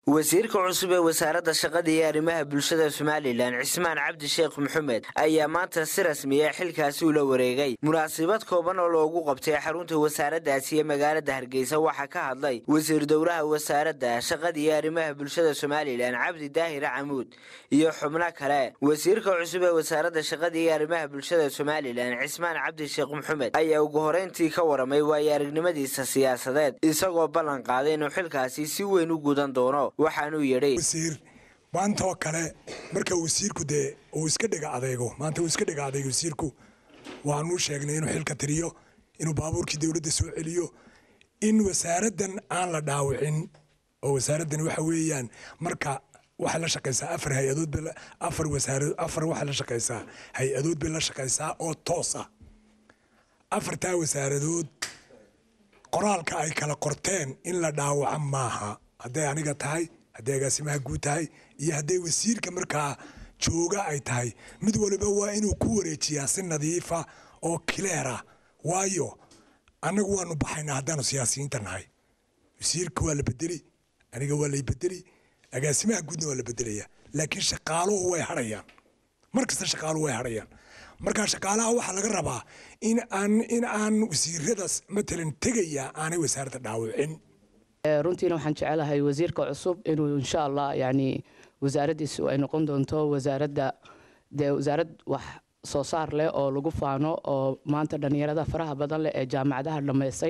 wasiirka cusub ee wasaaradda shaqada iyo arrimaha bulshada somalilan cismaan cabdi sheekh maxamed ayaa maanta si rasmiya xilkaasi ula wareegay munaasabad kooban oo loogu qabtay xarunta wasaaraddaasi ee magaalada hargeysa waxaa ka hadlay wasiir dowlaha wasaaradda shaqada iyo arrimaha bulshada somalilan cabdi daahir camuud iyo xubno kale wasiirka cusub ee wasaaradda shaqada iyo arrimaha bulshada somalilan cismaan cabdi sheekh maxamed ayaa ugu horeyntii ka waramay waayo aragnimadiisa siyaasadeed isagoo ballan qaaday inuu xilkaasi si weyn u gudan doono waxaanuu yidhi wasiir maantaoo kale marka wasiirku dee uu iska dhiga adeego maanta uu iska dhiga adeego wasiirku waanuu sheegnay inuu xilka tiriyo inuu baabuurkii dowladda soo celiyo in wasaaraddan aan la dhaawicin oo wasaaraddan waxa weeyaan marka waxay la shaqaysaa afar hay-adood bay afar wasaarad afar waxay la shaqaysaa hay-adood bay la shaqaysaa oo toos ah afartaa wasaaradood qoraalka ay kala qorteen in la dhaawaco maaha hadday aniga tahay hadday agaasimaha guud tahay iyo hadday wasiirka markaa jooga ay tahay mid waliba waa inuu ku wareejiyaa si nadiifa oo kileera waayo annagu waanu baxaynaa haddaanu siyaasiyiinta nahay wasiirka waa la bedeli aniga waa lay bedeli agaasimaha guudna waa la bedelaya laakiin shaqaaluhu way hadhayaan mar kasta shaqaaluhu way hadhayaan markaa shaqaalaha waxaa laga rabaa in aan in aan wasiiradaas matalan tegaya aanay wasaaradda dhaawicin runtiina waxaan jecelahay wasiirka cusub inuu insha allah yani wasaaraddiisu ay noqon doonto wasaaradda dee wasaarad wax soo saar leh oo lagu faano oo maanta dhallinyarada faraha badan leh ee jaamacadaha dhammaystay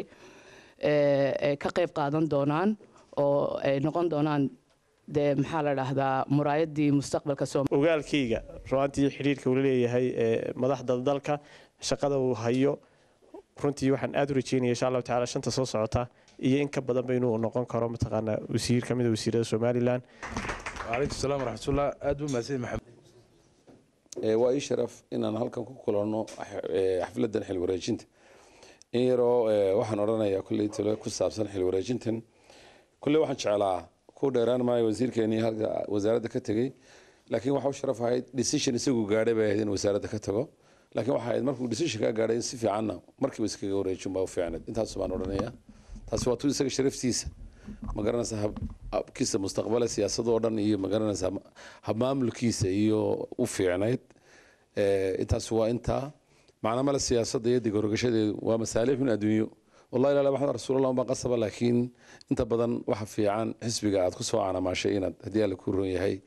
ay ka qayb qaadan doonaan oo ay noqon doonaan dee maxaa la dhahdaa muraayadii mustaqbalka ogaalkayga ruaantii xidhiirka uu leeyahay madaxda dalka shaqada uu hayo runtii waxaan aada u rajeynaya insha allahu tacala shanta soo socota iyo in ka badanba inuu noqon karo mataqaanaa wasiir ka mida wasiirada somalilan calaykum salaam waraxmatullah aad buu mahadsan maxamed waa ii sharaf inaan halkan ku kulanno xafladan xil wareejinta in yaroo waxaan odhanayaa kulley talo ku saabsan xil wareejintan kulley waxaan jeclaa ku dheeraan maayo wasiirkeenii halka wasaaradda ka tegey laakiin waxa u sharaf ahayd decision isagu gaadhay bay ahayd in wasaaradda ka tago laakiin waxa ahayd markuu decision ka gaadhay in si fiicanna markiiba iskaga wareejin baa u fiicneed intaas baan odhanayaa taasi waa tu isaga sharaftiisa ma garanaysaa habkiisa mustaqbale siyaasadoo dhan iyo ma garanaysaa habmaamulkiisa iyo u fiicnayd intaas waa intaa macna male siyaasadda iyo digorogashadeedu waa masaalixun adduunyo wallahi ilaala maxamed rasuulallah baa qasaba laakiin inta badan waxa fiican xisbiga aad ku soo canaamaashay inaad haddii alla ku ron yahay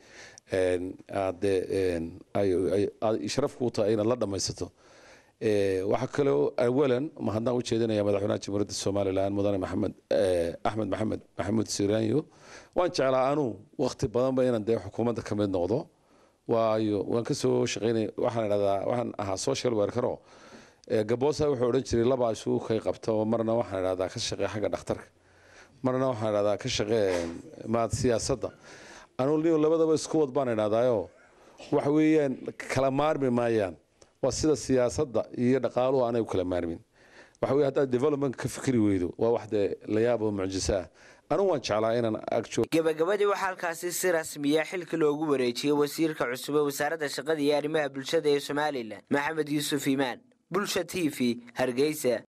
aad sharaf kuu tahay inaad la dhammaysato waxaa kaloo awalan mahadnaq u jeedinaya madaxweynaha jamhuuriyadda somalilan mudane maxamed axmed maxamed maxamuud siraanyo waan jeclaa anuu waqti badanba inaan dee xukuumadda ka mid noqdo waayo waan kasoo shaqeynay waxaan idhahdaa waxaan ahaa social workero gaboosa wuxuu odhan jiray labaa isugu kay qabta marna waxaan idhahdaa ka shaqee xagga dhakhtarka marna waxaan idhahdaa ka shaqee maad siyaasadda anuu nin labadaba isku wad baan idhahdaayo waxa weeyaan kala maarmi maayaan waa sida siyaasadda iyo dhaqaaluhu aanay u kala maarmin waxa weye haddaad development ka fikri weydo waa wax dee la yaab oo mucjiso ah anigu waan jeclaa inaan agjo gabagabadii waxaa halkaasi si rasmiya xilka loogu wareejiyey wasiirka cusub ee wasaaradda shaqada iyo arrimaha bulshada ee somalilan maxamed yuusuf iimaan bulsha t v hargeysa